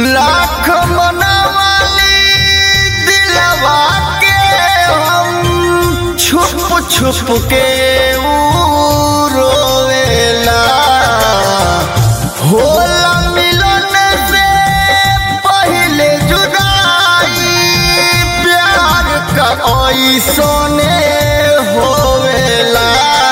लाख मनवाली दिलवा के हम छुप छुप के ऊ रोवेला होला मिलन से पहले जुदाई प्यार का ऐसने होवेला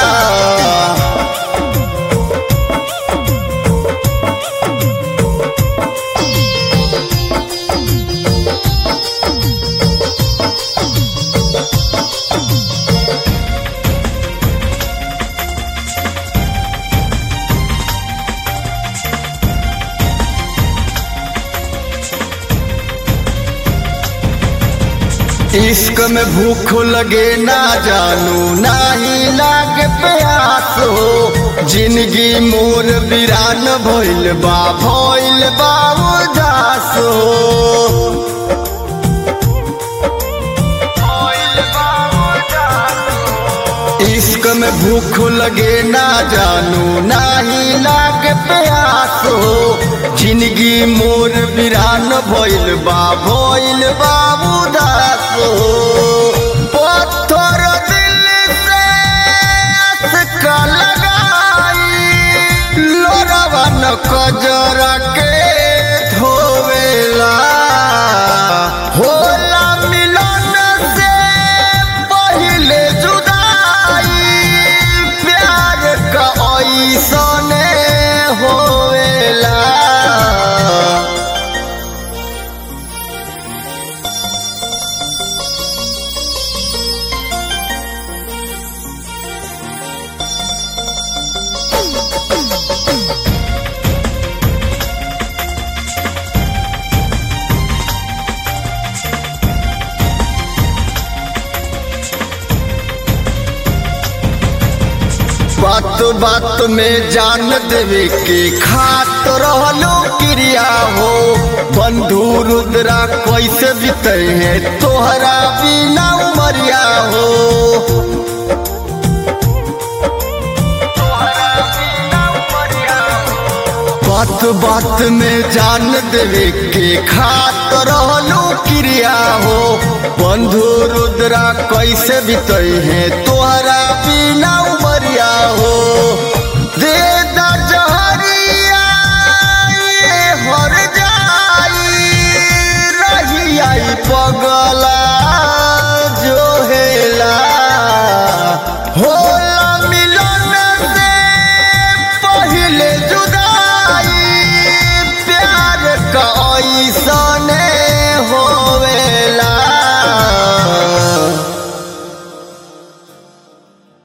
इश्क में भूख लगे ना जानू ना ही लागे प्यास हो जिंदगी मोर वीरान भइल बा भइल बा उदास हो इश्क में भूख लगे ना जानू ना ही लागे प्यास हो जिंदगी मोर वीरान भइल बा भइल बा उदास हो पत्थर दिल से असका लगाई लोरवा न कजरा के धोवेला होला मिलन से पहले जुदाई प्यार का ऐसने होवेला बात बात में जान देवे के खात रहलो क्रिया हो बंधु रुद्रा कैसे बीते हैं तोहरा बिना उमरिया हो बात बात में जान देवे के खात रहलो क्रिया हो बंधु रुद्रा कैसे बीते हैं तोहरा बिना उमरिया हो दे दा जहरिया ये हर जाई रही आई पगला जो हेला होला मिलन से पहले जुदाई प्यार का ऐसने